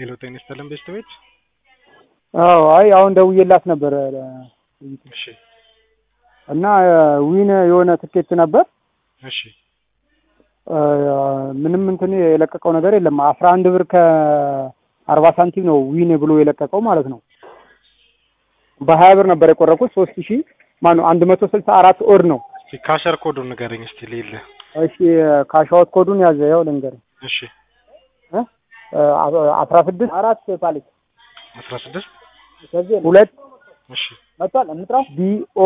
ሄሎ ጤና ይስጥልን ቤተሰቦች። አዎ አይ አሁን ደውዬላት ነበረ እሺ እና ዊን የሆነ ትኬት ነበር እሺ ምንም እንትን የለቀቀው ነገር የለም። አስራ አንድ ብር ከአርባ ሳንቲም ነው ዊን ብሎ የለቀቀው ማለት ነው። በሀያ ብር ነበር የቆረኩት ሶስት ሺ ማነው አንድ መቶ ስልሳ አራት ኦድ ነው። እስኪ ካሸር ኮዱን ንገረኝ እስቲ ሌለ እሺ ካሻወት ኮዱን ያዘ ያው ልንገርህ እሺ አስራ ስድስት አራት ፓሌት አስራ ስድስት ሁለት እሺ መጥቷል እንጥራው ቢኦ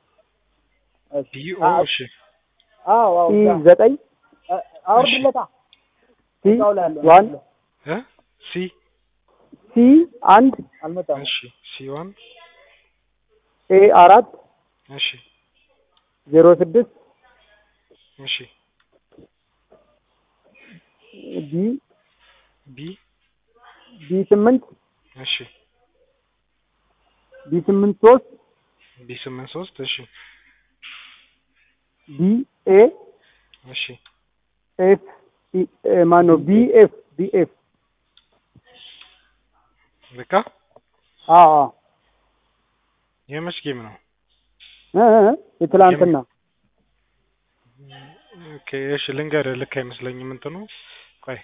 ቢኦ እሺ ሲ ዘጠኝ አውርድለታ ሲ ዋን እ ሲ ሲ አንድ እሺ ሲ ዋን ኤ አራት እሺ ዜሮ ስድስት እሺ ቢ ቢ ቢ ስምንት እሺ ቢ ስምንት ሶስት ቢ ስምንት ሶስት እሺ ቢ ኤ እሺ ኤፍ ማን ነው ቢ ኤፍ ቢ ኤፍ በቃ አዎ የመች ጌም ነው? እ እ የትላንትና ኦኬ እሺ ልንገርህ፣ ልክ አይመስለኝም እንትኑ ቆይ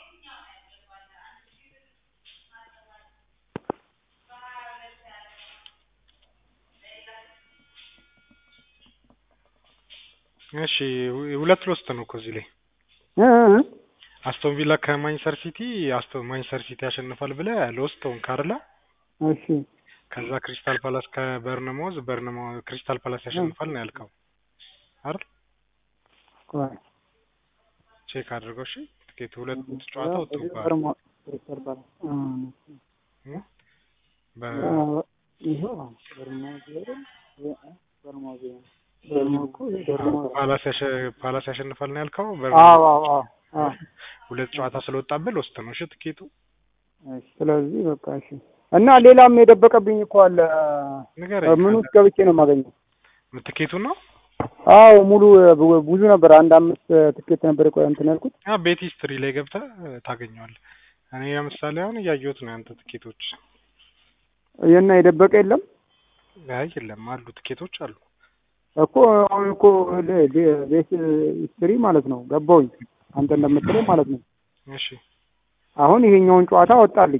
እሺ ሁለት ሎስት ነው እኮ እዚህ ላይ እ እ አስቶን ቪላ ከማንቸስተር ሲቲ አስቶን ማንቸስተር ሲቲ ያሸንፋል ብለህ ሎስት ሆንክ አይደለ? እሺ ከዛ ክሪስታል ፓላስ ከበርነማውዝ በርነማ ክሪስታል ፓላስ ያሸንፋል ነው ያልከው አይደል? ቆይ ቼክ አድርገው እሺ። ትኬት ሁለት ጨዋታ ወጥቶብሃል። በርማ ክሪስታል ፓላስ እ? በ- ይኸው በርማ ዜሮ በርማ ዜሮ በርማ እኮ በርማ ፓላስ ያሸ- ፓላስ ያሸንፋል ነው ያልከው። አዎ በርነማ አዎ አዎ አዎ ሁለት ጨዋታ ስለወጣብህ ሎስት ነው እሺ ትኬቱ። እሺ ስለዚህ በቃ እሺ እና ሌላም የደበቀብኝ እኮ አለ ንገረኝ። ምን ውስጥ ገብቼ ነው የማገኘው ትኬቱ ነው አዎ ሙሉ ብ- ብዙ ነበር አንድ አምስት ትኬት ነበር የቆ- እንትን ያልኩት ያ ቤት ሂስትሪ ላይ ገብተህ ታገኘዋለህ። እኔ ለምሳሌ አሁን እያየሁት ነው ያንተ ትኬቶች። የና የደበቀ የለም አይ የለም አሉ ትኬቶች አሉ። እኮ አሁን እኮ ለ- ለ- ቤት ሂስትሪ ማለት ነው ገባሁኝ አንተ እንደምትለው ማለት ነው እሺ አሁን ይሄኛውን ጨዋታ ወጣልኝ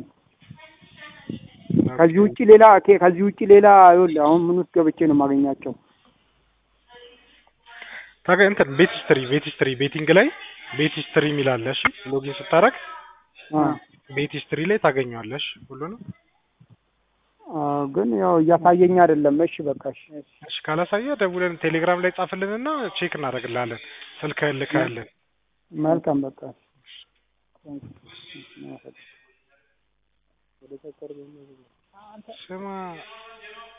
ከዚህ ውጪ ሌላ ኬ- ከዚህ ውጪ ሌላ ይኸውልህ አሁን ምን ውስጥ ገብቼ ነው የማገኛቸው ታገ እንትን ቤት ሂስትሪ ቤት ሂስትሪ ቤቲንግ ላይ ቤት ሂስትሪ የሚል አለ። እሺ ሎጊን ስታረግ አ ቤት ሂስትሪ ላይ ታገኘዋለሽ ሁሉንም። አ ግን ያው እያሳየኝ አይደለም እሺ በቃ እሺ እሺ እሺ ካላሳየ ደውለን ቴሌግራም ላይ ጻፍልንና ቼክ እናደርግልሃለን። ስልክህን ልከህልን። መልካም በቃ ስማ